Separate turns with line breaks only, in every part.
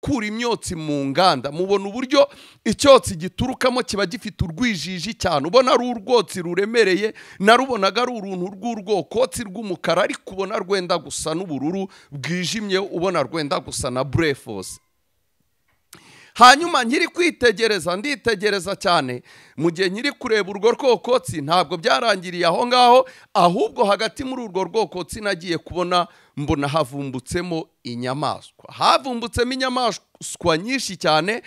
gukura imyotsi mu nganda mubona uburyo icyotsi giturukamo kiba gifite urwijiji cyane ubona ari urwotsi ruremereye narubonaga ari uruntu rw'urwokotsi rw'umukara ariko ubona rwenda gusa n'ubururu bwijimye ubona rwenda gusa na burefosi hanyuma nkiri kwitegereza nditegereza cyane mu gihe nkiri kureba urwo rwokotsi ntabwo byarangiriye aho ngaho ahubwo hagati muri urwo rwokotsi nagiye kubona mbona havumbutsemo inyamaswa havumbutsemo inyamaswa nyinshi cyane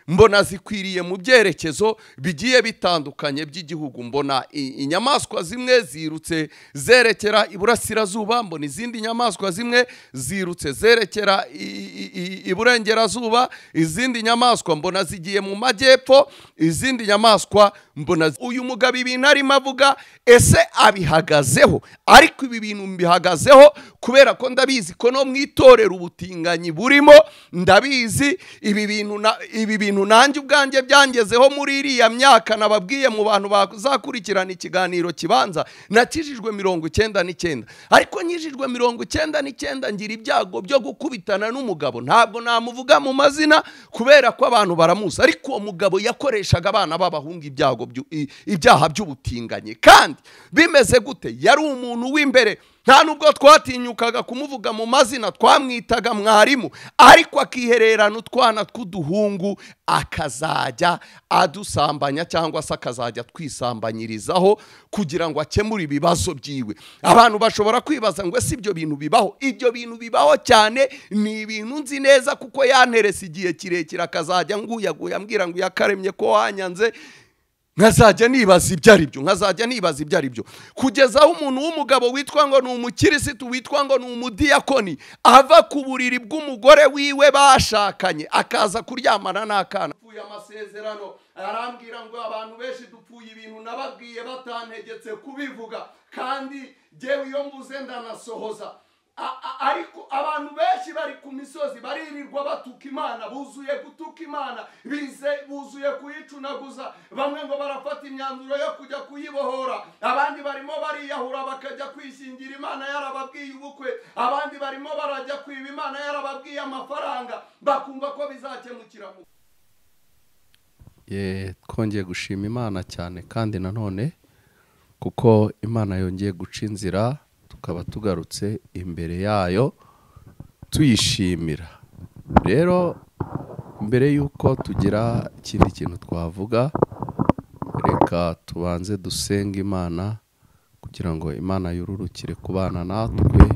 mbona zikwiriye mu byerekezo bigiye bitandukanye by'igihugu mbona inyamaswa zimwe zirutse zerekera iburasirazuba mbona izindi nyamaswa zimwe zirutse zerekera iburengerazuba izindi nyamaswa mbona zigiye mu majyepfo izindi nyamaswa mbona uyu mugabo ibintu arimo avuga ese abihagazeho ariko ibi bintu mbihagazeho kubera ko ndabizi ko no mu itorero ubutinganyi burimo ndabizi ibi bintu ibi bintu ibintu nanjye ubwanjye byangezeho muri iriya myaka nababwiye mu bantu bazakurikirana ikiganiro kibanza nakijijwe mirongo icyenda n'icyenda ariko nkijijwe mirongo icyenda n'icyenda ngira ibyago byo gukubitana n'umugabo ntabwo namuvuga mu mazina kubera ko abantu baramuzi ariko uwo mugabo yakoreshaga abana b'abahungu ibyago ibyaha by'ubutinganyi kandi bimeze gute yari umuntu w'imbere nta nubwo twatinyukaga kumuvuga mu mazina twamwitaga mwarimu ariko akihererana utwana tw'uduhungu akazajya adusambanya cyangwa se akazajya twisambanyirizaho kugira ngo akemure ibibazo byiwe abantu bashobora kwibaza ngo ese ibyo bintu bibaho ibyo bintu bibaho cyane ni ibintu nzi neza kuko yanterese igihe kirekire akazajya nguyaguya ambwira ngo yakaremye ko wanyanze nkazajya nibaza ibyo ari byo nkazajya nibaza ibyo ari byo kugezaho umuntu w'umugabo witwa ngo ni umukirisitu witwa ngo ni umudiyakoni ava ku buriri bw'umugore wiwe bashakanye akaza kuryamana n'akana apfuye amasezerano arambwira ngo abantu benshi dupfuye ibintu nababwiye batantegetse kubivuga kandi ngewe iyo mbuze ndanasohoza ariko abantu benshi bari ku misozi baririrwa batuka imana buzuye gutuka imana buzuye kuyicunaguza bamwe ngo barafata imyanzuro yo kujya kuyibohora abandi barimo bariyahura bakajya kwishingira imana yarababwiye ubukwe abandi barimo barajya kwiba imana yarababwiye amafaranga bakumva ko bizakemukira twongeye gushima imana cyane kandi nanone kuko imana yongeye guca inzira tukaba tugarutse imbere yayo tuyishimira rero mbere y'uko tugira ikindi kintu twavuga reka tubanze dusenge imana kugira ngo imana yururukire kubana natwe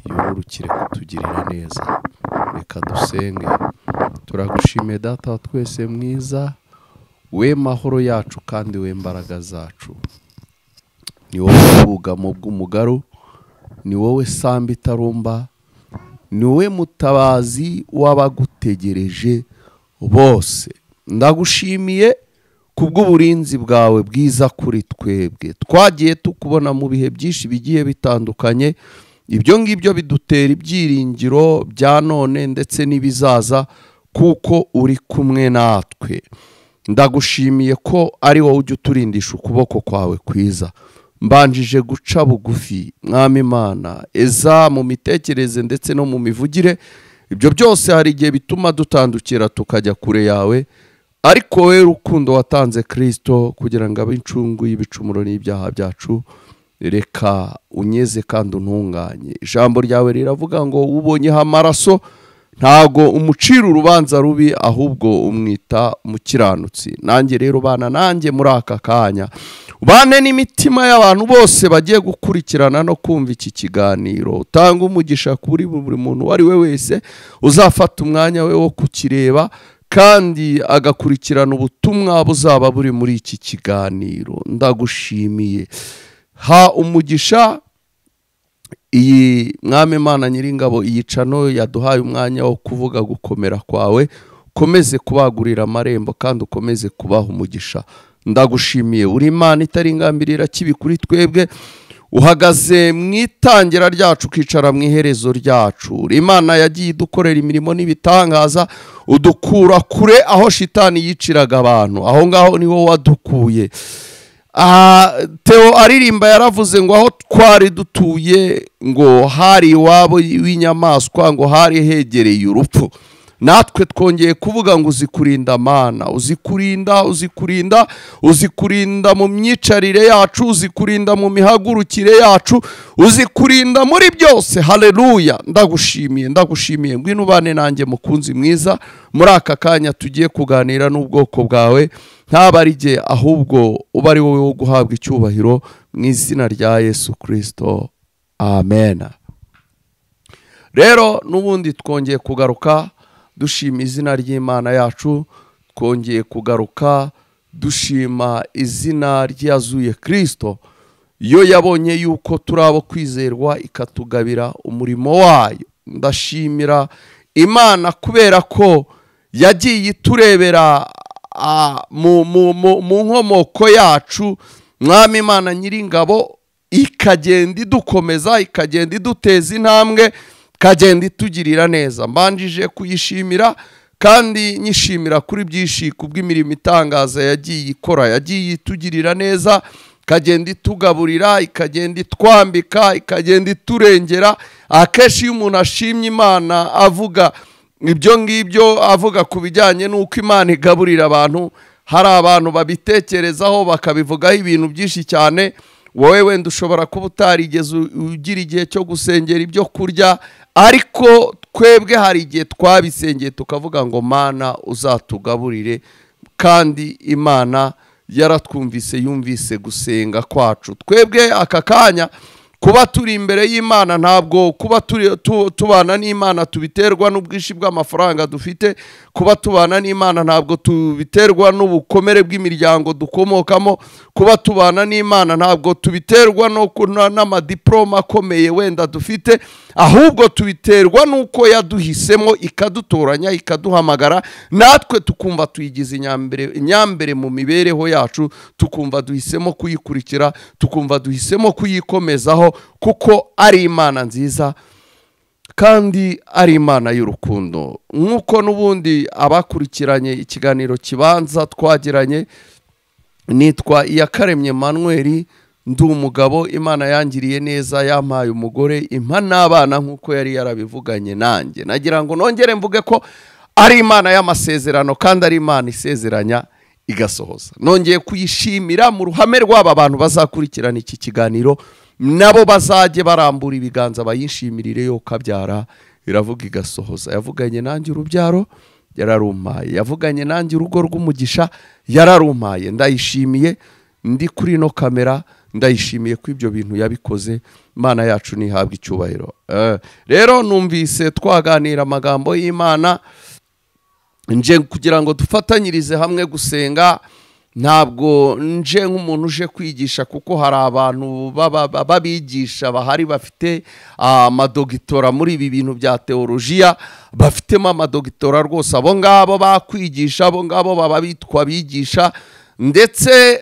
yururukire kutugirira neza reka dusenge turagushimiye data wa twese mwiza we mahoro yacu kandi we mbaraga zacu ni wowe bwugamo bw'umugaru ni wowe samba itarumba ni wowe mutabazi w'abagutegereje bose ndagushimiye ku bw'uburinzi bwawe bwiza kuri twebwe twagiye tukubona mu bihe byinshi bigiye bitandukanye ibyo ngibyo bidutera ibyiringiro bya none ndetse n'ibizaza kuko uri kumwe natwe ndagushimiye ko ari wowe ujya uturindisha ukuboko kwawe kwiza mbanjije guca bugufi mwami imana eza mu mitekerereze ndetse no mu mivugire ibyo byose hari igihe bituma dutandukira tukajya kure yawe ariko we rukundo watanze kirisito kugira ngo abe incungu y'ibicumuro n'ibyaha byacu reka unyeze kandi untunganye ijambo ryawe riravuga ngo ubonyeho amaraso ntago umucira urubanza rubi ahubwo umwita umukiranutsi nanjye rero bana nanjye muri aka kanya bane n'imitima y'abantu bose bagiye gukurikirana no kumva iki kiganiro utanga umugisha kuri buri muntu uwo ari we wese uzafata umwanya we wo kukireba kandi agakurikirana ubutumwa buzaba buri muri iki kiganiro ndagushimiye ha umugisha iyi mwami Imana nyiringabo iyicano yaduhaye umwanya wo kuvuga gukomera kwawe ukomeze kubagurira amarembo kandi ukomeze kubaha umugisha ndagushimiye uri imana itaringambirira kibi kuri twebwe uhagaze mu itangira ryacu ukicara mu iherezo ryacu uri imana yagiye idukorera imirimo n'ibitangaza udukura kure aho shitani yiciraga abantu aho ngaho ni wowe wadukuye teo aririmba yaravuze ngo aho twari dutuye ngo hari iwabo w'inyamaswa ngo hari hegereye urupfu natwe twongeye kuvuga ngo uzi kurinda mana uzi kurinda uzi kurinda uzi kurinda mu myicarire yacu uzi kurinda mu mihagurukire yacu uzi kurinda muri byose hareruya ndagushimiye ndagushimiye ngwino ubane nanjye mukunzi mwiza muri aka kanya tugiye kuganira n'ubwoko bwawe ntabwo ari igihe ahubwo uba ari wowe wo guhabwa icyubahiro mu izina rya yesu kirisito amen rero n'ubundi twongeye kugaruka dushima izina ry'imana yacu twongeye kugaruka dushima izina ryazuye kirisito iyo yabonye yuko turi abo kwizerwa ikatugabira umurimo wayo ndashimira imana kubera ko yagiye iturebera mu nkomoko yacu mwami imana nyiringabo ikagenda idukomeza ikagenda iduteza intambwe ikagenda itugirira neza mbanjije kuyishimira kandi nyishimira kuri byinshi ku bw'imirimo itangaza yagiye ikora yagiye itugirira neza ikagenda itugaburira ikagenda itwambika ikagenda iturengera akenshi iyo umuntu ashimye imana avuga ibyo ngibyo avuga ku bijyanye n'uko imana igaburira abantu hari abantu babitekerezaho bakabivugaho ibintu byinshi cyane wowe wenda ushobora kuba utarigeze ugira igihe cyo gusengera ibyo kurya ariko twebwe hari igihe twabisengeye tukavuga ngo mana uzatugaburire kandi imana yaratwumvise yumvise gusenga kwacu twebwe aka kanya kuba turi imbere y'imana ntabwo kuba tubana n'imana tubiterwa n'ubwinshi bw'amafaranga dufite kuba tubana n'imana ntabwo tubiterwa n'ubukomere bw'imiryango dukomokamo kuba tubana n'imana ntabwo tubiterwa n'amadiporoma akomeye wenda dufite ahubwo tubiterwa n'uko yaduhisemo ikadutoranya ikaduhamagara natwe tukumva tuyigize inyambere mu mibereho yacu tukumva duhisemo kuyikurikira tukumva duhisemo kuyikomezaho kuko ari imana nziza kandi ari imana y'urukundo nk'uko n'ubundi abakurikiranye ikiganiro kibanza twagiranye nitwa iyakaremye manweri ndi umugabo imana yangiriye neza yampaye umugore impa n'abana nk'uko yari yarabivuganye nanjye nagira ngo nongere mvuge ko ari imana y'amasezerano kandi ari imana isezeranya igasohoza nongeye kuyishimira mu ruhame rw'aba bantu bazakurikirana iki kiganiro nabo bazajye barambura ibiganza bayishimirire yo kabyara iravuga igasohoza yavuganye nanjye urubyaro yararumpaye yavuganye nanjye urugo rw'umugisha yararumpaye ndayishimiye ndi kuri ino kamera ndayishimiye ko ibyo bintu yabikoze imana yacu ntihabwe icyubahiro rero numvise twaganira amagambo y'imana nje kugira ngo dufatanyirize hamwe gusenga ntabwo nje nk'umuntu uje kwigisha kuko hari abantu b'abigisha bahari bafite amadogitora muri ibi bintu bya teolojiya bafitemo amadogitora rwose abo ngabo bakwigisha abo ngabo baba bitwa abigisha ndetse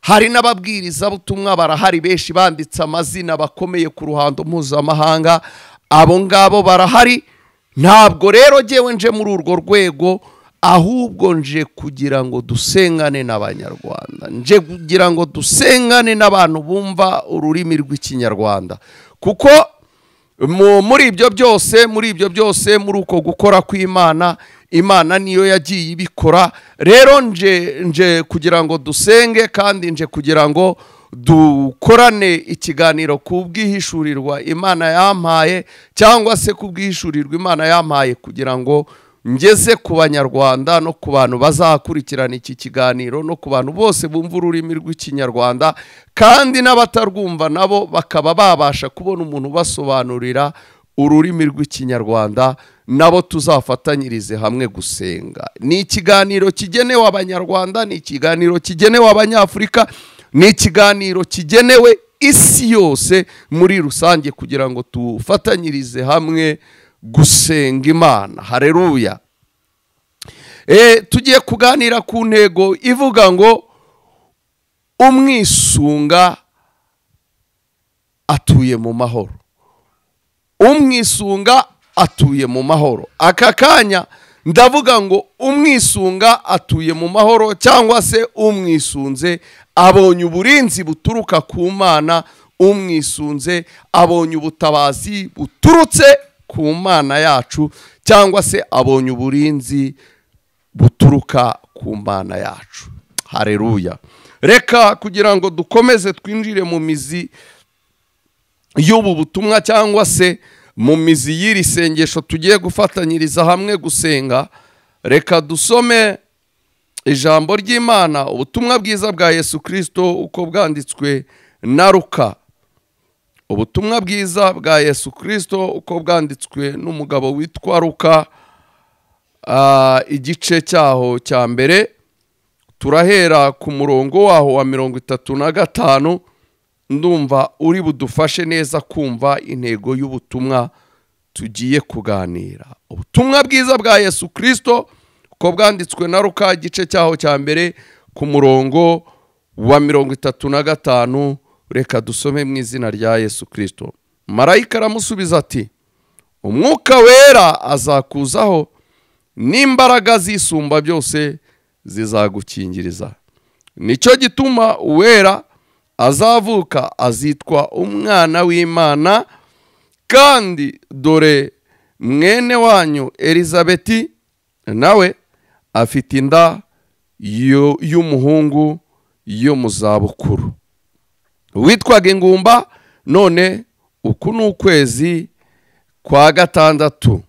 hari n'ababwirizabutumwa barahari benshi banditse amazina bakomeye ku ruhando mpuzamahanga abo ngabo barahari ntabwo rero ngewe nje muri urwo rwego ahubwo nje kugira ngo dusengane n'abanyarwanda nje kugira ngo dusengane n'abantu bumva ururimi rw'ikinyarwanda kuko muri ibyo byose muri ibyo byose muri uko gukora kw'imana imana niyo yagiye ibikora rero nje nje kugira ngo dusenge kandi nje kugira ngo dukorane ikiganiro ku bwihishurirwa imana yampaye cyangwa se ku bwihishurirwa imana yampaye kugira ngo ngeze ku banyarwanda no ku bantu bazakurikirana iki kiganiro no ku bantu bose bumva ururimi rw'ikinyarwanda kandi n'abatarwumva nabo bakaba babasha kubona umuntu ubasobanurira ururimi rw'ikinyarwanda nabo tuzafatanyirize hamwe gusenga ni ikiganiro kigenewe abanyarwanda ni ikiganiro kigenewe abanyafurika ni ikiganiro kigenewe isi yose muri rusange kugira ngo tufatanyirize hamwe gusenga imana hareruya tugiye kuganira ku ntego ivuga ngo umwisunga atuye mu mahoro umwisunga atuye mu mahoro aka kanya ndavuga ngo umwisunga atuye mu mahoro cyangwa se umwisunze abonye uburinzi buturuka ku mana umwisunze abonye ubutabazi buturutse ku mana yacu cyangwa se abonye uburinzi buturuka ku mana yacu hareruya reka kugira ngo dukomeze twinjire mu mizi y'ubu butumwa cyangwa se mu mizi y'iri sengesho tugiye gufatanyiriza hamwe gusenga reka dusome ijambo ry'imana ubutumwa bwiza bwa yesu kirisito uko bwanditswe na ruka ubutumwa bwiza bwa yesu kirisito uko bwanditswe n'umugabo witwa ruka Ah, igice cyaho cya mbere turahera ku murongo waho wa mirongo itatu na gatanu ndumva uri budufashe neza kumva intego y'ubutumwa tugiye kuganira ubutumwa bwiza bwa yesu kirisito uko bwanditswe na ruka igice cyaho cya mbere ku murongo wa mirongo itatu na gatanu reka dusome mu izina rya yesu kirisito marayika aramusubiza ati umwuka wera azakuzaho n'imbaraga zisumba byose zizagukingiriza nicyo gituma uwera azavuka azitwa umwana w'imana kandi dore mwene wanyu elizabeti nawe afite inda y'u- y'umuhungu yo mu zabukuru witwaga ingumba none uku ni ukwezi kwa gatandatu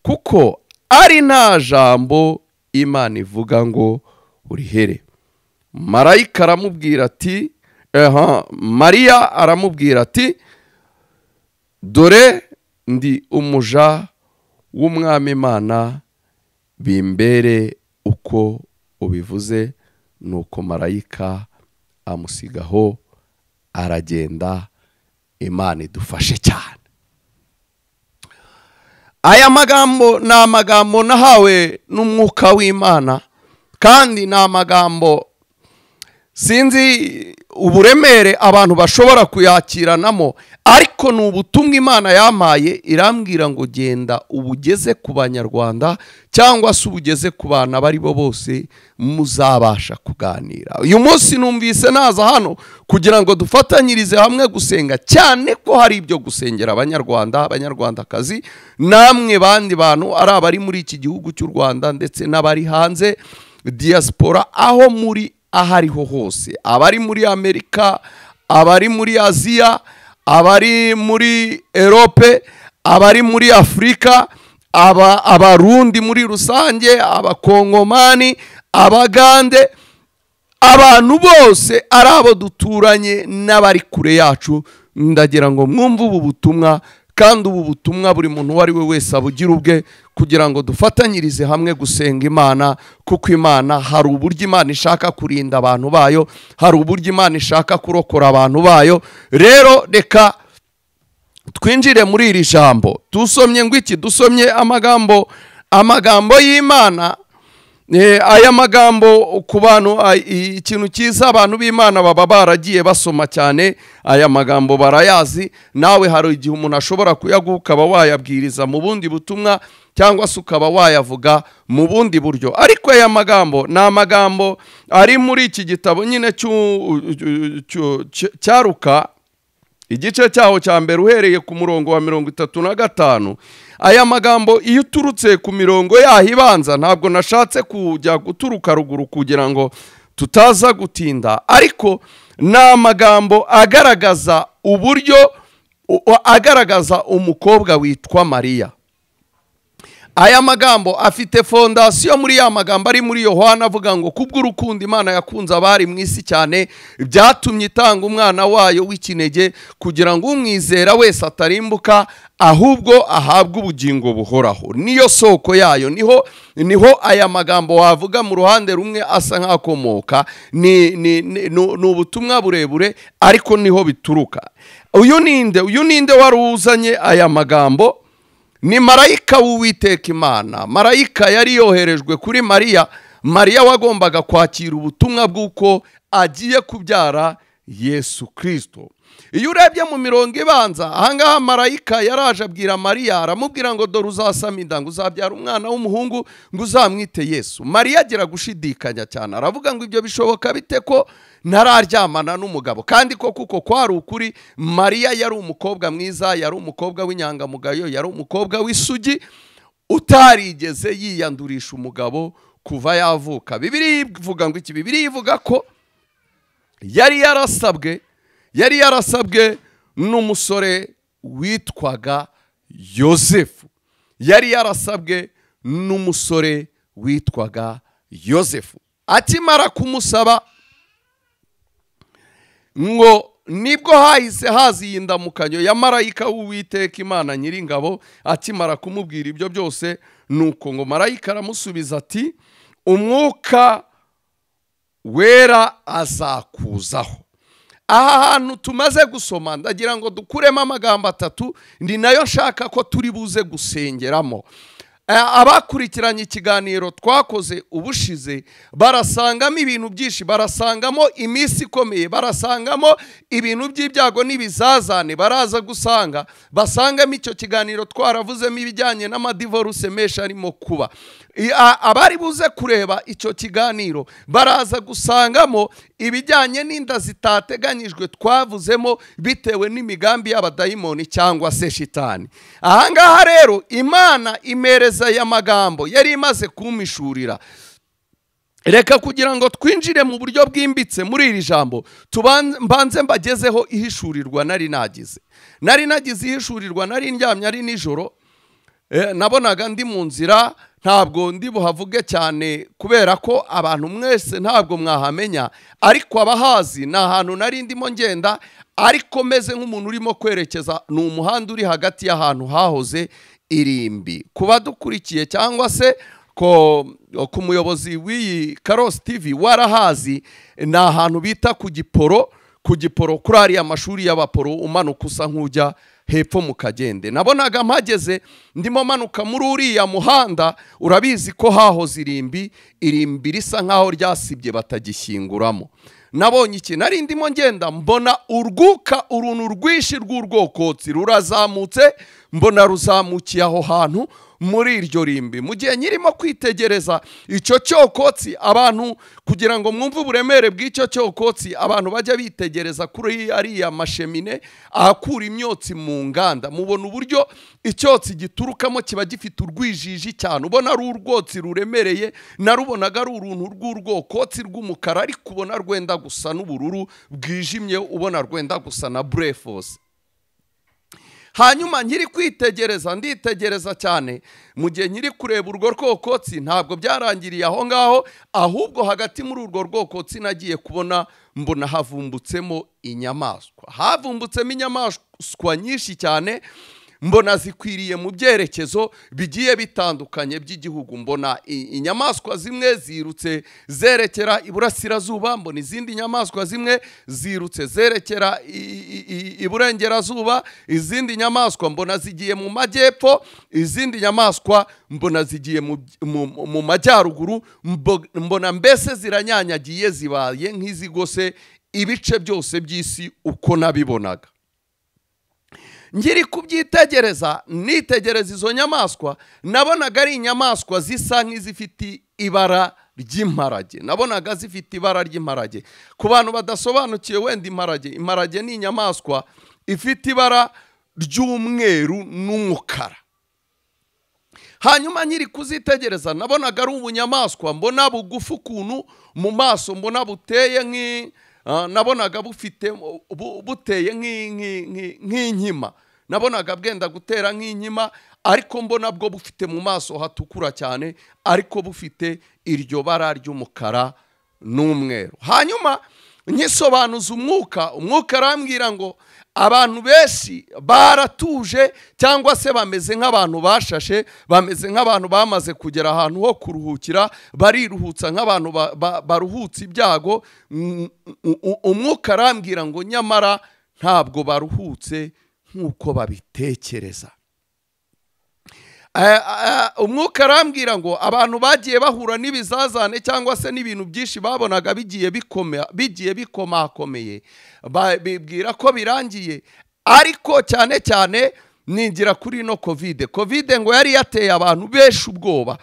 kuko ari nta jambo imana ivuga ngo urihere marayika aramubwira ati aha mariya aramubwira ati dore ndi umuja w'umwami imana bimbere uko ubivuze nuko marayika amusigaho aragenda imana idufashe cyane aya magambo ni amagambo nahawe n'umwuka w'imana kandi ni amagambo sinzi uburemere abantu bashobora kuyakiranamo ariko ni ubutumwa imana yampaye irambwira ngo genda ubugeze ku banyarwanda cyangwa se ubugeze ku bantu abo ari bo bose muzabasha kuganira uyu munsi numvise naza hano kugira ngo dufatanyirize hamwe gusenga cyane ko hari ibyo gusengera abanyarwanda abanyarwandakazi namwe bandi bantu ari abari muri iki gihugu cy'u rwanda ndetse n'abari hanze diaspora aho muri aho ariho hose abari muri amerika abari muri aziya abari muri erope abari muri afurika aba- abarundi muri rusange abakongomani abagande abantu bose ari abo duturanye n'abari kure yacu ndagira ngo mwumve ubu butumwa kandi ubu butumwa buri muntu uwo ari we wese abugira ubwe kugira ngo dufatanyirize hamwe gusenga imana kuko imana hari uburyo imana ishaka kurinda abantu bayo hari uburyo imana ishaka kurokora abantu bayo rero reka twinjire muri iri jambo dusomye ngo iki dusomye amagambo amagambo y'imana Eh, aya magambo ku bantu ay- i- ikintu cyiza abantu b'imana baba baragiye basoma cyane aya magambo barayazi nawe hari igihe umuntu ashobora kuyaguha ukaba wayabwiriza mu bundi butumwa cyangwa se ukaba wayavuga mu bundi buryo ariko aya magambo ni amagambo ari muri iki gitabo nyine cy'u- cy'u- cy'u- cy- cyaruka igice cyaho cya mbere uhereye ku murongo wa mirongo itatu na gatanu aya magambo iyo uturutse ku mirongo yaho ibanza ntabwo nashatse kujya guturuka ruguru kugira ngo tutaza gutinda ariko ni amagambo agaragaza uburyo u- agaragaza umukobwa witwa mariya aya magambo afite fondasiyo muri ya magambo ari muri yohana avuga ngo kubw'urukundo imana yakunze abari mu isi cyane byatumye itanga umwana wayo w'ikinege kugira ngo umwizera wese atarimbuka ahubwo ahabwe ubugingo buhoraho niyo soko yayo niho niho aya magambo wavuga mu ruhande rumwe asa nk'akomoka ni ni- ni- ni ni ubutumwa burebure ariko niho bituruka uyu ninde uyu ninde wari uzanye aya magambo ni marayika w'uwiteka imana marayika yari yoherejwe kuri mariya mariya wagombaga kwakira ubutumwa bw'uko agiye kubyara yesu kirisito iyo urebye mu mirongo ibanza ahangaha marayika yaraje abwira mariya aramubwira ngo dore uzasama inda ngo uzabyara umwana w'umuhungu ngo uzamwite yesu mariya agira gushidikanya cyane aravuga ngo ibyo bishoboka bite ko ntararyamana n'umugabo kandi ko kuko kwari ukuri mariya yari umukobwa mwiza yari umukobwa w'inyangamugayo yari umukobwa w'isugi utarigeze yiyandurisha umugabo kuva yavuka bibiri ivuga ngo iki bibiri ivuga ko yari yarasabwe yari yarasabwe n'umusore witwaga yosefu yari yarasabwe n'umusore witwaga yosefu akimara kumusaba ngo nibwo hahise haza iyi ndamukanyo ya marayika w'uwiteka imana nyiringabo akimara kumubwira ibyo byose nuko ngo marayika aramusubiza ati umwuka wera azakuzaho aha hantu tumaze gusoma ndagira ngo dukuremo amagambo atatu ni nayo nshaka ko turi buze gusengeramo abakurikiranye ikiganiro twakoze ubushize barasangamo ibintu byinshi barasangamo iminsi ikomeye barasangamo ibintu by'ibyago n'ibizazane baraza gusanga basangamo icyo kiganiro twaravuzemo ibijyanye n'amadivoruse menshi arimo kuba abari buze kureba icyo kiganiro baraza gusangamo ibijyanye n'inda zitateganyijwe twavuzemo bitewe n'imigambi y'abadayimoni cyangwa se shitani ahangaha rero imana imereza aya magambo yari imaze kumishurira reka kugira ngo twinjire mu buryo bwimbitse muri iri jambo mbanze mbagezeho ihishurirwa nari nagize nari nagize ihishurirwa nari ndyamye ari nijoro nabonaga ndi mu nzira ntabwo ndi buhavuge cyane kubera ko abantu mwese ntabwo mwahamenya ariko abahazi ni ahantu nari ndimo ngenda ariko meze nk'umuntu urimo kwerekeza ni umuhanda uri hagati y'ahantu hahoze irimbi kuba dukurikiye cyangwa se ku muyobozi w'iyi karosi tivi warahazi ni ahantu bita ku giporo ku giporo kuri ariya mashuri y'abaporo umanuka usa nk'ujya hepfo mu kagende nabonaga mpageze ndimo manuka muri uriya muhanda urabizi ko hahoze irimbi irimbi risa nk'aho ryasibye batagishyinguramo nabonye iki nari ndimo ngenda mbona urwuka uruntu rwinshi rw'urwokotsi rurazamutse mbona ruzamukiye aho hantu muri iryo rimbi mu gihe nyirimo kwitegereza icyo cyokotsi abantu kugira ngo mwumve uburemere bw'icyo cyokotsi abantu bajya bitegereza kuri ariya mashemine ahakura imyotsi mu nganda mubona uburyo icyotsi giturukamo kiba gifite urwijiji cyane ubona ari urwotsi ruremereye narubonaga ari uruntu rw'urwokotsi rw'umukara ariko ubona rwenda gusa n'ubururu bwijimye ubona rwenda gusa na burefosi hanyuma nkiri kwitegereza nditegereza cyane mu gihe nkiri kureba urwo rwokotsi ntabwo byarangiriye aho ngaho ahubwo hagati muri urwo rwokotsi nagiye kubona mbona havumbutsemo inyamaswa havumbutsemo inyamaswa nyinshi cyane mbona zikwiriye mu byerekezo bigiye bitandukanye by'igihugu mbona inyamaswa zimwe zirutse zerekera iburasirazuba mbona izindi nyamaswa zimwe zirutse zerekera iburengerazuba izindi nyamaswa mbona zigiye mu majyepfo izindi nyamaswa mbona zigiye mu majyaruguru mbona mbese ziranyanyagiye zibaye nk'izigose ibice byose by'isi uko nabibonaga ngiri kubyitegereza nitegereza izo nyamaswa nabonaga ari inyamaswa zisa nk'izifite ibara ry'imparage nabonaga zifite ibara ry'imparage ku bantu badasobanukiwe wenda imparage imparage ni inyamaswa ifite ibara ry'umweru n'umukara hanyuma nyiri kuzitegereza nabonaga ari ubunyamaswa mbona bugufi ukuntu mu maso mbona buteye nk'i nabonaga bufite buteye nk'inkima nabonaga bwenda gutera nk'inkima ariko mbona bwo bufite mu maso hatukura cyane ariko bufite iryo bara ry'umukara n'umweru hanyuma nkisobanuza umwuka umwuka arambwira ngo abantu benshi baratuje cyangwa se bameze nk'abantu bashashe bameze nk'abantu bamaze kugera ahantu ho kuruhukira bariruhutsa nk'abantu baruhutse ibyago umwuka arambwira ngo nyamara ntabwo baruhutse nk'uko babitekereza Aya- aya- umwuka arambwira ngo abantu bagiye bahura n'ibizazane cyangwa se n'ibintu byinshi babonaga bigiye bikoma- bigiye bikomakomeye Ba- bibwira ko birangiye ariko cyane cyane ningira kuri ino kovide kovide ngo yari yateye abantu benshi ubwoba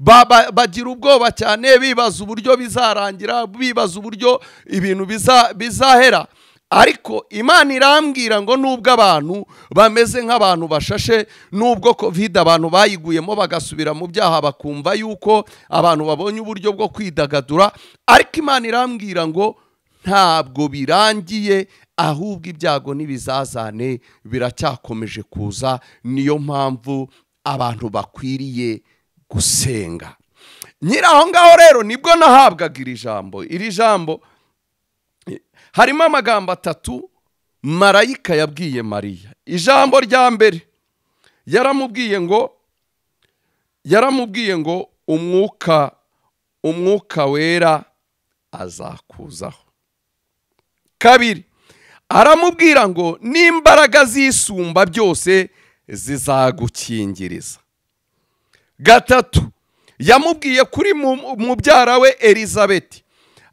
Ba- ba- bagira ubwoba cyane bibaza uburyo bizarangira bibaza uburyo ibintu biza- bizahera ariko imana irambwira ngo nubwo abantu bameze nk'abantu bashashe nubwo kovide abantu bayiguyemo bagasubira mu byaha bakumva yuko abantu babonye uburyo bwo kwidagadura ariko imana irambwira ngo ntabwo birangiye ahubwo ibyago n'ibizazane biracyakomeje kuza niyo mpamvu abantu bakwiriye gusenga nyiri aho ngaho rero nibwo nahabwaga iri jambo iri jambo harimo amagambo atatu marayika yabwiye mariya ijambo rya mbere yaramubwiye ngo yaramubwiye ngo umwuka umwuka wera azakuzaho kabiri aramubwira ngo n'imbaraga zisumba byose zizagukingiriza gatatu yamubwiye kuri mu- mubyara we elizabeti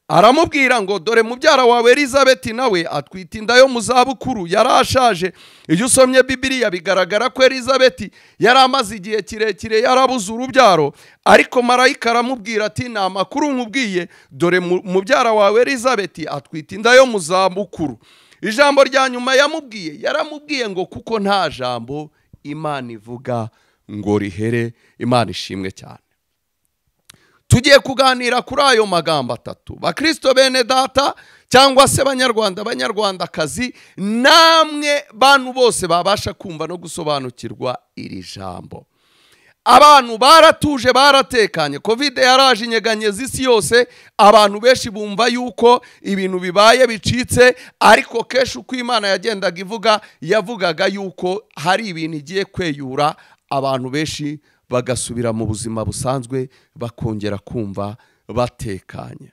aramubwira ngo dore mubyara wawe elizabeti nawe atwite inda yo mu zabukuru yari ashaje iyo usomye bibiriya bigaragara ko elizabeti yari amaze igihe kirekire yarabuze urubyaro ariko marayika aramubwira ati nta makuru nkubwiye dore mu- mubyara wawe elizabeti atwite inda yo mu zabukuru ijambo rya nyuma yamubwiye yaramubwiye ngo kuko nta jambo imana ivuga ngo rihere imana ishimwe cyane tugiye kuganira kuri ayo magambo atatu bakristo bene data cyangwa se banyarwanda banyarwandakazi namwe bantu bose babasha kumva no gusobanukirwa iri jambo abantu baratuje baratekanye kovide yaraje inyeganye z'isi yose abantu benshi bumva yuko ibintu bibaye bicitse ariko kenshi uko imana yagendaga ivuga yavugaga yuko hari ibintu igiye kweyura abantu benshi bagasubira mu buzima busanzwe bakongera kumva batekanye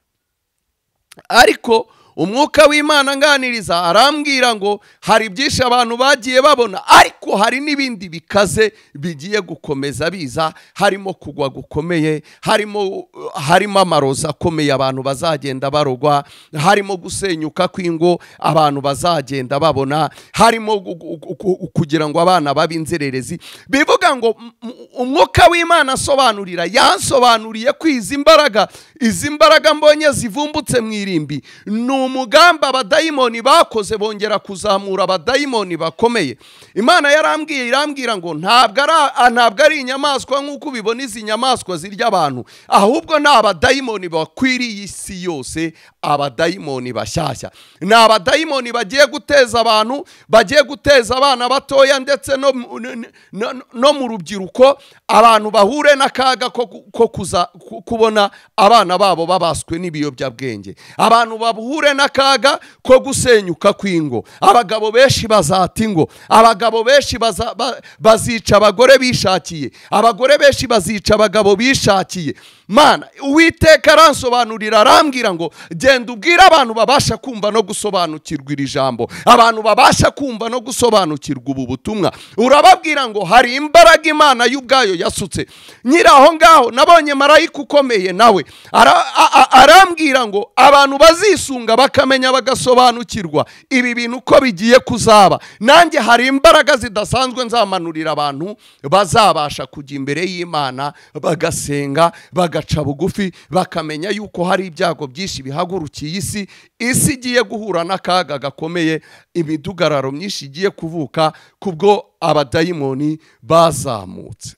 ariko umwuka w'imana anganiriza arambwira ngo hari byinshi abantu bagiye babona ariko hari n'ibindi bikaze bigiye gukomeza biza harimo kugwa gukomeye harimo harimo amarozi akomeye abantu bazagenda barogwa harimo gusenyuka kw'ingo abantu bazagenda babona harimo gu- gu- gu- kugira ngo abana babe inzererezi bivuga ngo m- m- umwuka w'imana asobanurira yansobanuriye ko izi mbaraga izi mbaraga mbonye zivumbutse mu irimbi ni umugamba abadayimoni bakoze bongera kuzamura abadayimoni bakomeye imana yarambwiye irambwira ngo ntabwo ari a- ntabwo ari inyamaswa nk'uko ubibona izi nyamaswa zirya abantu ahubwo ni abadayimoni bakwiriye isi yose abadayimoni bashyashya ni abadayimoni bagiye guteza abantu bagiye guteza abana batoya ndetse no mu- n- n- no mu rubyiruko abantu bahure n'akaga ko ku- ko kuza ku- kubona abana babo babaswe n'ibiyobyabwenge abantu bahure n'akaga ko gusenyuka kw'ingo abagabo benshi bazata ingo abagabo benshi baza- ba- bazica abagore bishakiye abagore benshi bazica abagabo bishakiye mana uwiteka aransobanurira arambwira ngo genda ubwire abantu babasha kumva no gusobanukirwa iri jambo abantu babasha kumva no gusobanukirwa ubu butumwa urababwira ngo hari imbaraga imana y'ubwayo yasutse nyiri aho ngaho nabonye marayika ukomeye nawe Ara- a- a- arambwira ngo abantu bazisunga bakamenya bagasobanukirwa ibi bintu uko bigiye kuzaba nanjye hari imbaraga zidasanzwe nzamanurira abantu bazabasha kujya imbere y'imana bagasenga bagaca bugufi bakamenya yuko hari ibyago byinshi bihagurukiye isi isi igiye guhura n'akaga gakomeye imidugararo myinshi igiye kuvuka kubwo abadayimoni bazamutse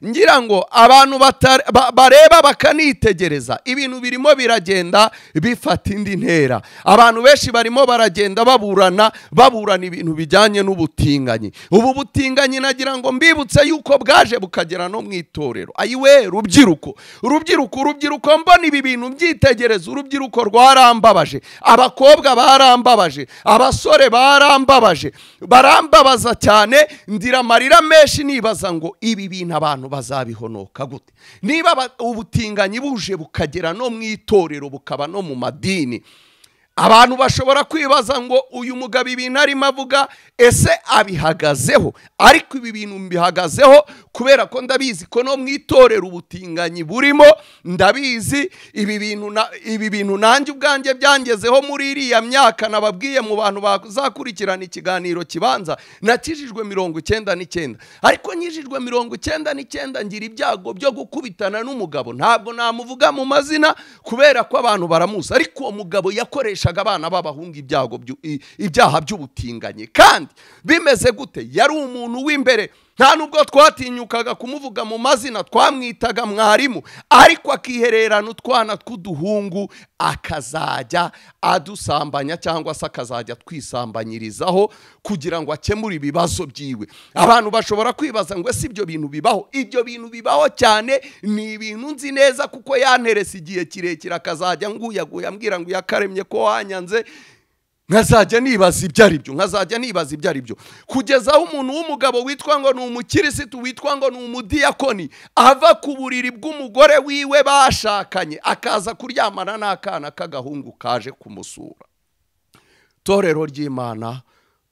ngira ngo abantu batare- ba- bareba bakanitegereza ibintu birimo biragenda bifata indi ntera abantu benshi barimo baragenda baburana baburana ibintu bijyanye n'ubutinganyi ubu butinganyi nagira ngo mbibutse yuko bwaje bukagera no mu itorero ayiwe rubyiruko urubyiruko urubyiruko mbona ibi bintu mbyitegereza urubyiruko rwarambabaje abakobwa barambabaje abasore barambabaje barambabaza cyane ndira amarira menshi nibaza ngo ibi bintu abantu bazabihonoka gute niba aba- ubutinganyi buje bukagera no mu itorero bukaba no mu madini abantu bashobora kwibaza ngo uyu mugabo ibintu arimo avuga ese abihagazeho ariko ibi bintu mbihagazeho kubera ko ndabizi ko no mu itorero ubutinganyi burimo ndabizi ibi bintu na- ibi bintu nanjye ubwanjye byangezeho muri iriya myaka nababwiye mu bantu bazakurikirana ikiganiro kibanza nakijijwe mirongo icyenda n'icyenda ariko nkijijwe mirongo icyenda n'icyenda ngira ibyago byo gukubitana n'umugabo ntabwo namuvuga mu mazina kubera ko abantu baramuzi ariko uwo mugabo yakoreshaga abana b'abahungu ibyago byu- i- ibyaha by'ubutinganyi kandi bimeze gute yari umuntu w'imbere nta nubwo twatinyukaga kumuvuga mu mazina twamwitaga mwarimu ariko akihererana utwana tw'uduhungu akazajya adusambanya cyangwa se akazajya twisambanyirizaho kugira ngo akemure ibibazo byiwe abantu bashobora kwibaza ngo ese ibyo bintu bibaho ibyo bintu bibaho cyane ni ibintu nzi neza kuko yanterese igihe kirekire akazajya nguyaguya ambwira ngo yakaremye ko wanyanze nkazajya nibaza ibyo ari byo nkazajya nibaza ibyo ari byo kugeza aho umuntu w'umugabo witwa ngo ni umukirisitu witwa ngo ni umudiyakoni ava ku buriri bw'umugore wiwe bashakanye akaza kuryamana n'akana k'agahungu kaje kumusura torero ry'imana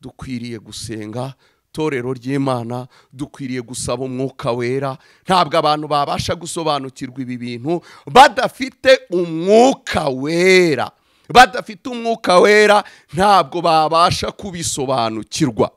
dukwiriye gusenga torero ry'imana dukwiriye gusaba umwuka wera ntabwo abantu babasha gusobanukirwa ibi bintu badafite umwuka wera badafite umwuka wera ntabwo babasha kubisobanukirwa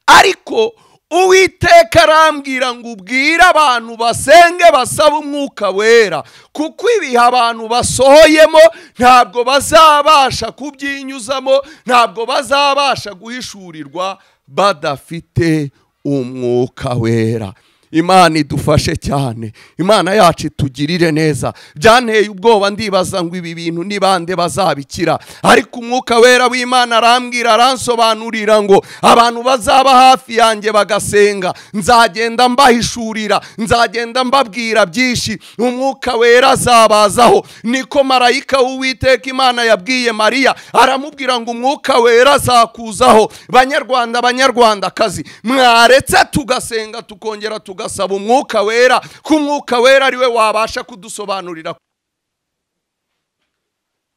ariko uwiteka arambwira ngo ubwire abantu basenge basaba umwuka wera kuko ibihe abantu basohoyemo ntabwo bazabasha kubyinyuzamo ntabwo bazabasha guhishurirwa badafite umwuka wera imana idufashe cyane imana yacu itugirire neza byanteye ubwoba ndibaza ngo ibi bintu ni bande bazabikira ariko umwuka wera w'imana arambwira aransobanurira ngo abantu bazaba hafi yanjye bagasenga nzagenda mbahishurira nzagenda mbabwira byinshi umwuka wera azabazaho niko marayika w'uwiteka imana yabwiye mariya aramubwira ngo umwuka wera azakuzaho banyarwanda banyarwandakazi mwaretse tugasenga tukongera tugasaba umwuka wera ko umwuka wera ariwe wabasha kudusobanurira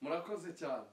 murakoze cyane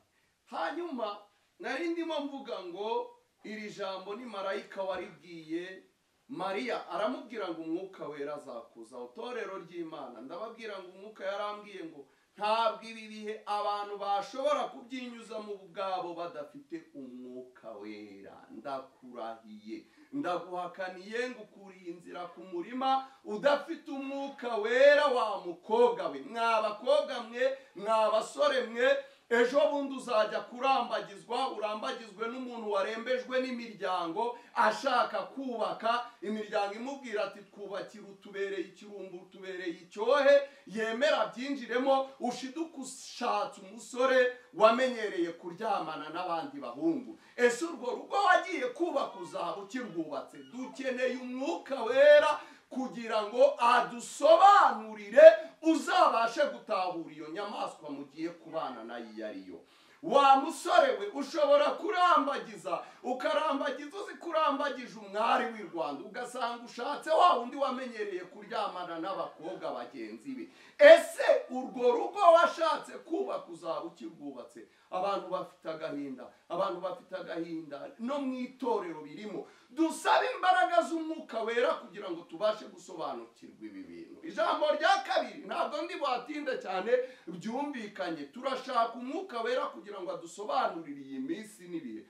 hanyuma nari ndimo mvuga ngo iri jambo ni marayika waribwiye mariya aramubwira ngo umwuka wera azakuzaho torero ry'imana ndababwira ngo umwuka yarambwiye ngo ntabwo ibi bihe abantu bashobora kubyinyuza mu bwabo badafite umwuka wera ndakurahiye ndaguhakaniye ngo ukuriye inzira ku murima udafite umwuka wera wa mukobwa we mwa bakobwa mwe mwa basore mwe ejo bundi uzajya kurambagizwa urambagizwe n'umuntu warembejwe n'imiryango ashaka kubaka imiryango imubwira ati twubakira utubereye ikirumbu utubereye icyohe yemera byinjiremo ushiduka ushatse umusore wamenyereye kuryamana n'abandi bahungu ese urwo rugo wagiye kubaka uzaba ukirwubatse dukeneye umwuka wera kugira ngo adusobanurire uzabashe gutahura iyo nyamaswa mugiye kubana nayo iyo ari yo wa musore we ushobora kurambagiza ukarambagiza uzi kurambagije umwari w'i rwanda ugasanga ushatse wa wundi wamenyereye kuryamana n'abakobwa bagenzi be ese urwo rugo washatse kubaka uzaba ukirwubatse abantu bafite agahinda abantu bafite agahinda no mu itorero birimo dusaba imbaraga z'umwuka wera kugira ngo tubashe gusobanukirwa ibi bintu ijambo rya kabiri ntabwo ndi buhatinde cyane byumvikanye turashaka umwuka wera kugira ngo adusobanurire iyi minsi n'ibihe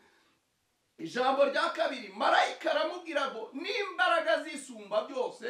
ijambo rya kabiri marayika aramubwira ngo n'imbaraga zisumba byose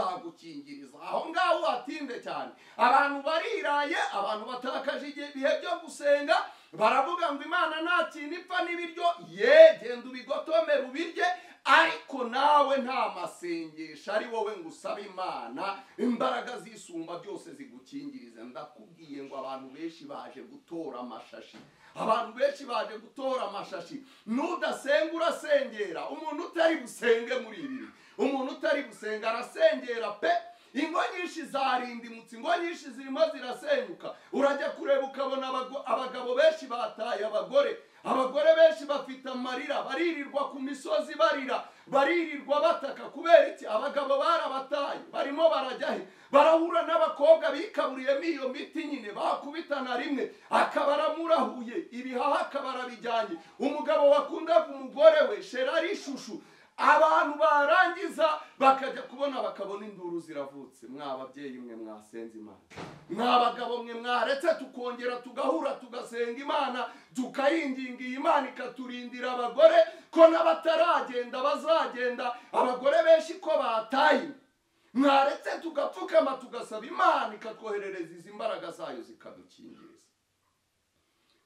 zizagukingiriza aho ngaho watinde cyane abantu bariraye abantu batakaje igihe- ibihe byo gusenga baravuga ngo imana nta kintu ipfa n'ibiryo ye genda ubigotomere ubirye ariko nawe nta masengesho ari wowe ngo usabe imana imbaraga zisumba byose zigukingirize ndakubwiye ngo abantu benshi baje gutora amashashi abantu benshi baje gutora amashashi nudasenga urasengera umuntu utari busenge muri ibi bihe. umuntu utari busenga arasengera pe ingo nyinshi zarindimutse ingo nyinshi zirimo zirasenyuka urajya kureba ukabona abago- abagabo benshi bataye abagore abagore benshi bafite amarira baririrwa ku misozi barira baririrwa bataka kubera iki abagabo barabataye barimo barajya he barahura n'abakobwa bikaburiyemo iyo miti nyine bakubitana rimwe akaba aramurahuye ibihaha akaba arabijyanye umugabo wakundaga umugore we sherari ishushu abantu barangiza bakajya kubona bakabona induru ziravutse mw'ababyeyi mwe mwasenze imana mw'abagabo mwe mwaretse tukongera tugahura tugasenga imana tukayinginga iyi imana ikaturindira abagore ko n'abataragenda bazagenda abagore benshi ko bataye mwaretse tugapfukama tugasaba imana ikatwoherereza izi mbaraga zayo zikadukingiriza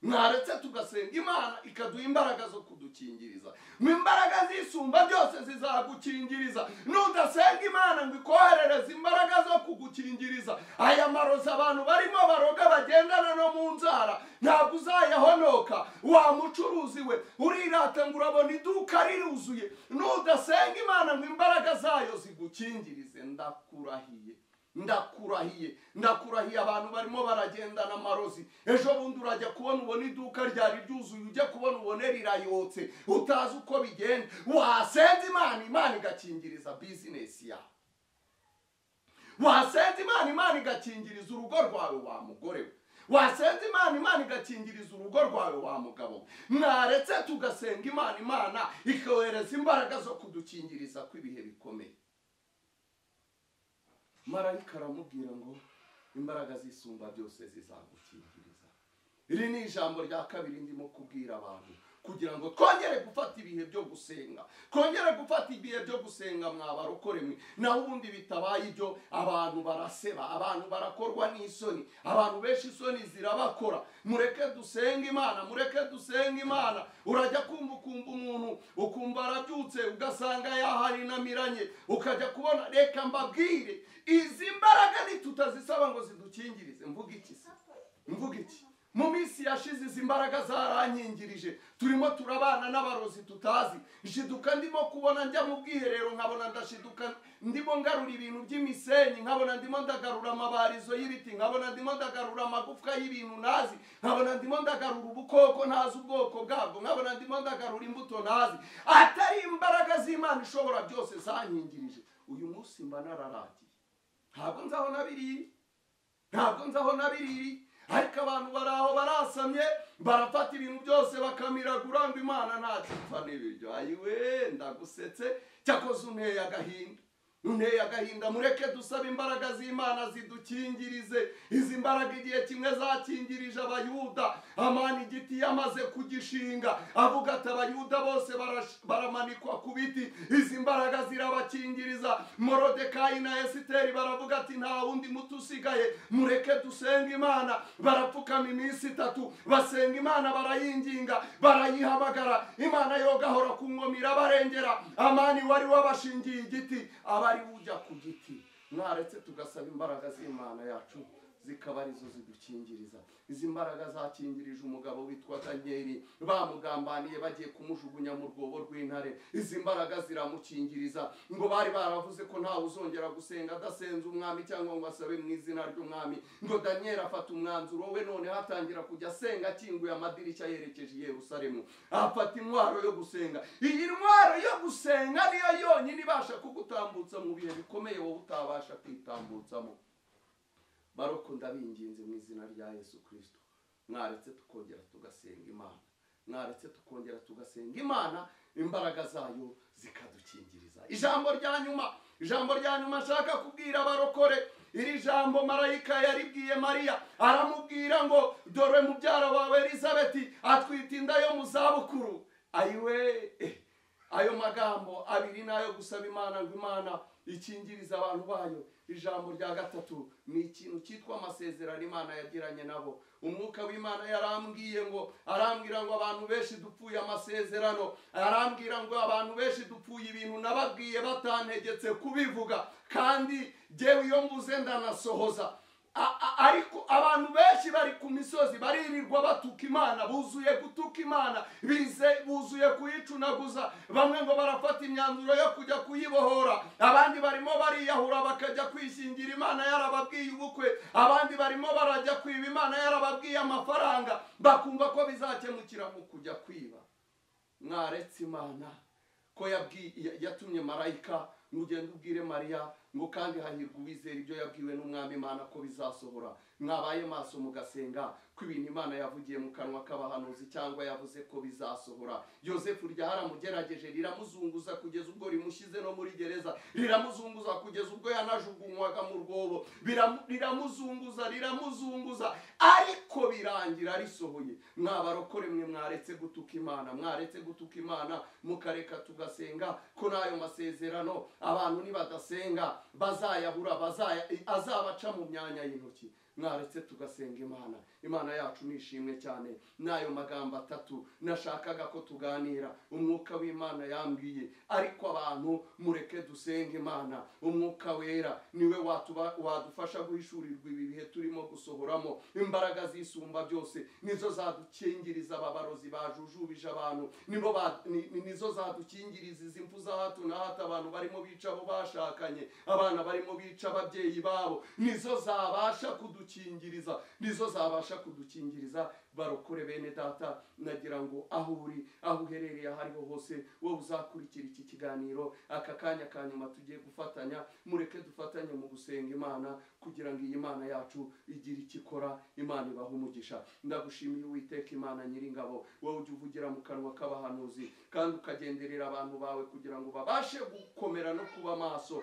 mwaretse tugasenga imana ikaduha imbaraga zo kudukingiriza mu imbaraga zisumba byose zizagukingiriza nudasenga imana ngo ikoherereze imbaraga zo kugukingiriza aya marozi abantu barimo baroga bagendana no mu nzara ntabwo uzayahonoka wa mucuruzi we urirata ngo urabona iduka riruzuye nudasenga imana ngo imbaraga zayo zigukingirize ndakurahiye ndakurahiye ndakurahiye abantu barimo baragendana amarozi ejo bundi urajya kubona ubona iduka ryari ryuzuye ujya kubona ubone rirayotse utazi uko bigenda wasenze imana imana igakingiriza bizinesi yawe wasenze imana imana igakingiriza urugo rwawe wa mugore we wasenze imana imana igakingiriza urugo rwawe wa mugabo we mwaretse tugasenga imana imana ikohereza imbaraga zo kudukingiriza kw'ibihe bikomeye marayika aramubwira ngo imbaraga z'isumba byose zizagukingiriza iri ni ijambo rya kabiri ndimo kubwira abantu kugira ngo twongere gufata ibihe byo gusenga twongere gufata ibihe byo gusenga mwabarokore mwe naho ubundi bitabaye ibyo abantu baraseba abantu barakorwa n'isoni abantu benshi isoni zirabakora mureke dusenge imana mureke dusenge imana urajya kumva ukumva umuntu ukumva arabyutse ugasanga yaharinamiranye ukajya kubona reka mbabwire izi mbaraga nitutazisaba ngo zidukingirize mvuga iki se mvuga iki mu minsi yashize izi mbaraga zaranyingirije turimo turabana n'abarozi tutazi nshiduka ndimo kubona njya mu bwiherero nkabona ndashiduka ndimo ngarura ibintu by'imisenyi nkabona ndimo ndagarura amabarizo y'ibiti nkabona ndimo ndagarura amagufwa y'ibintu ntazi nkabona ndimo ndagarura ubukoko ntazi ubwoko bwabwo nkabona ndimo ndagarura imbuto ntazi atari imbaraga z'imana ishobora byose zanyingirije uyu munsi mba nararagiye ntabwo nzaho na biriri ntabwo nzaho na biriri ariko abantu bari aho barasamye barafata ibintu byose bakamiragura ngo imana ntacyo ipfa n'ibiryo ayiwe ndagusetse cyakoze unteye agahinda unteye agahinda mureke dusaba imbaraga z'imana zidukingirize izi mbaraga igihe kimwe zakingirije abayuda amana igiti yamaze kugishinga avuga ati abayuda bose barash- baramanikwa ku biti izi mbaraga zirabakingiriza morodekayi na esiteri baravuga ati nta wundi muti usigaye mureke dusenga imana barapfukama iminsi itatu basenga imana barayinginga barayihamagara imana yo gahora ku nkomyi irabarengera amani wari wabashingiye igiti aba ari we ujya ku giti mwaretse tugasaba imbaraga z'imana yacu zikaba arizo zidukingiriza izi mbaraga zakingirije umugabo witwa danyeli bamugambaniye bagiye kumujugunya mu rwobo rw'intare izi mbaraga ziramukingiriza ngo bari baravuze ko ntawe uzongera gusenga adasenze umwami cyangwa ngo asabe mu izina ry'umwami ngo danyeli afata umwanzuro we none hatangira kujya asenga akinguye amadirishya yerekeje i yerusalemu afata intwaro yo gusenga iyi ntwaro yo gusenga niyo yonyine ibasha kugutambutsa mu bihe bikomeye wowe utabasha kwitambutsamo baroko ndabinginze mu izina rya yesu kirisito mwaretse tukongera tugasenga imana mwaretse tukongera tugasenga imana imbaraga zayo zikadukingiriza ijambo rya nyuma ijambo rya nyuma nshaka kubwira abarokore iri jambo marayika yaribwiye mariya aramubwira ngo dore mubyara wawe elizabeti atwite inda yo mu zabukuru ayiwe eh, ayo magambo abiri nayo gusaba imana ngo imana ikingiriza abantu bayo ijambo rya gatatu ni ikintu cyitwa amasezerano imana yagiranye nabo umwuka w'imana yarambwiye ngo arambwira ngo abantu benshi dupfuye amasezerano arambwira ngo abantu benshi dupfuye ibintu nababwiye batantegetse kubivuga kandi jyewe iyo mvuze ndanasohoza A- a- ariko abantu benshi bari ku misozi baririrwa batuka imana buzuye gutuka imana bize buzuye kuyicunaguza bamwe ngo barafata imyanzuro yo kujya kuyibohora abandi barimo bariyahura bakajya kwishingira imana yarababwiye ubukwe abandi barimo barajya kwiba imana yarababwiye amafaranga bakumva ko bizakemukira mu kujya kwiba mwaretse imana ko yabwi- ya- yatumye marayika ngo ugende ubwire mariya ngo kandi hahirwa uwizera ibyo yabwiwe n'umwami imana ko bizasohora mwabaye maso mugasenga ko ibintu imana yavugiye mu kanwa k'abahanuzi cyangwa yavuze ko bizasohora yosefu ryaramugerageje riramuzunguza kugeza ubwo rimushyize no muri gereza riramuzunguza kugeza ubwo yanajugunywaga mu rwobo Biramu- riramuzunguza riramuzunguza ariko birangira risohoye mwabarokore mwe mwaretse gutuka imana mwaretse gutuka imana mukareka tugasenga ko n'ayo masezerano abantu nibadasenga bazayabura bazaya azabaca mu myanya y'intoki mwaretse tugasenga imana imana yacu nishimwe cyane n'ayo magambo atatu nashakaga ko tuganira umwuka w'imana yambwiye ariko abantu mureke dusenge imana umwuka wera niwe watuba- wadufasha guhishurirwa ibi bihe turimo gusohoramo imbaraga zisumba byose nizo zadukingiriza ababarozi bajujubije abantu nibo ba- ni- ni- nizo zadukingiriza izi impfu za hato na hato abantu barimo bica abo bashakanye abana barimo bica ababyeyi babo nizo zabasha kudukingiriza nizo zabasha kudukingiriza barokore bene data nagira ngo aho uri aho uherereye aho ariho hose wowe uzakurikira iki kiganiro aka kanya ka nyuma tugiye gufatanya mureke dufatanye mu gusenga imana kugira ngo iyi mana yacu igire icyo ikora imana ibahe umugisha ndagushimiye uwiteka imana nyiringabo wowe ujya uvugira mu kanwa k'abahanuzi kandi ukagenderera abantu bawe kugira ngo babashe gukomera no kuba maso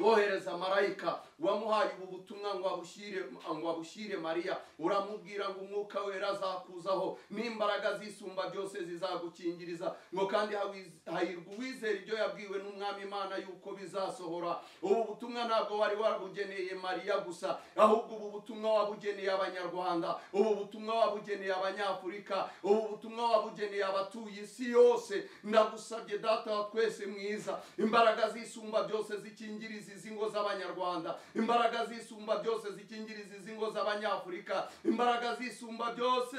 wohereza marayika wamuhaye ubu butumwa ngo abushyire ngo abushyire mariya uramubwira ngo umwuka wera azakuzaho n'imbaraga zisumba byose zizagukingiriza ngo kandi hawiz- hahirwa uwizera ibyo yabwiwe n'umwami imana yuko bizasohora ubu butumwa ntabwo wari wabugeneye mariya gusa ahubwo ubu butumwa wabugeneye abanyarwanda ubu butumwa wabugeneye abanyafurika ubu butumwa wabugeneye abatuye isi yose ndagusabye data wa twese mwiza imbaraga zisumba byose zikingiriza izi ngo z'abanyarwanda imbaraga zisumba byose zikingiriza izi ngo z'abanyafurika imbaraga zisumba byose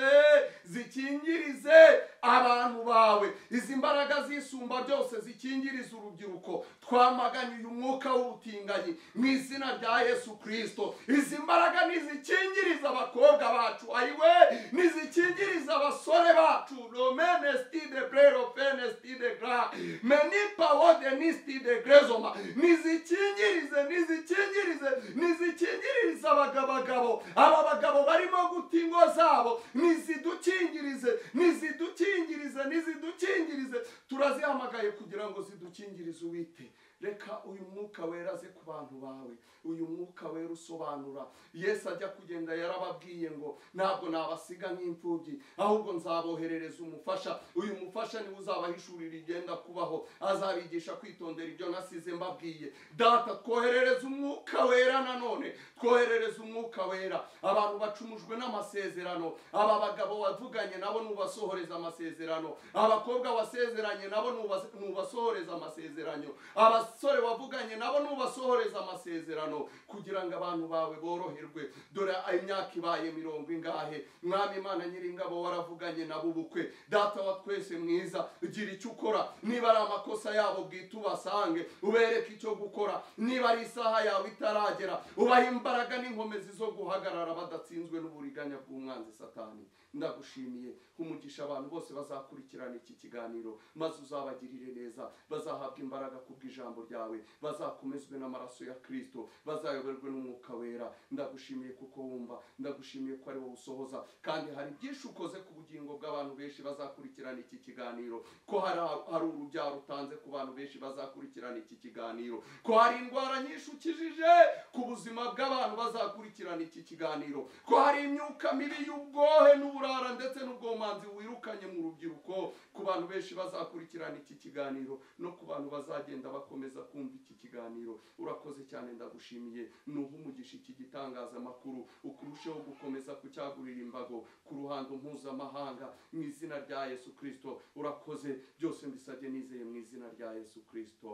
zikingirize abantu bawe izi mbaraga zisumba byose zikingiriza urubyiruko twamaganye uyu mwuka w'ubutinganyi mu izina rya yesu kirisito izi mbaraga nizikingiriza abakobwa bacu ayiwe nizikingiriza abasore bacu romenesti de brero fenesti de gra menipawo denisti de grezoma nizikingirize nizikingirize nizikingirize abagabagabo aba bagabo barimo guta ingo zabo nizidukingirize nizidukingirize nizidukingirize turazihamagaye kugira ngo zidukingirize uwite reka uyu mwuka wera aze ku bantu bawe uyu mwuka wera usobanura yesu ajya kugenda yarababwiye ngo ntabwo nabasiga nk'imfubyi ahubwo nzaboherereza umufasha uyu mufasha niwe uzabahishurira igenda kubaho azabigisha kwitondera ibyo nasize mbabwiye data twoherereza umwuka wera nanone twoherereza umwuka wera abantu bacumujwe n'amasezerano aba bagabo wavuganye nabo nubasohoreza amasezerano abakobwa wasezeranye nabo nubas- nubasohoreza amasezerano abasore wavuganye nabo nubasohoreza amasezerano kugira ngo abantu bawe boroherwe dore imyaka ibaye mirongo ingahe mwami imana nyiringabo waravuganye nabo ubukwe data wa twese mwiza gira icyo ukora niba ari amakosa yabo bwite ubasange ubereke icyo gukora niba ari isaha yawe itaragera ubahe imbaraga n'inkomezi zo guhagarara badatsinzwe n'uburiganya bw'umwanzi satani ndagushimiye umugisha abantu bose bazakurikirana iki kiganiro maze uzabagirire neza bazahabwa imbaraga kubw'ijambo ryawe bazakomezwe n'amaraso ya kirisito bazayoberwe n'umwuka wera ndagushimiye kuko wumva ndagushimiye ko ari wowe usohoza kandi hari byinshi ukoze ku bugingo bw'abantu benshi bazakurikirana iki kiganiro ko hari hari urubyaro utanze ku bantu benshi bazakurikirana iki kiganiro ko hari indwara nyinshi ukijije ku buzima bw'abantu bazakurikirana iki kiganiro ko hari imyuka mibi y'ubwohe n'uburara ndetse n'ubwomanzi wirukanye mu rubyiruko ku bantu benshi bazakurikirana iki kiganiro no ku bantu bazagenda bakomeza kumva iki kiganiro urakoze cyane ndagushimiye nuha umugisha iki gitangazamakuru ukurusheho gukomeza kucyagurira imbago ku ruhando mpuzamahanga mu izina rya yesu kirisito urakoze byose mbisabye nizeye mu izina rya yesu kirisito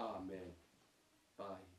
amen bayi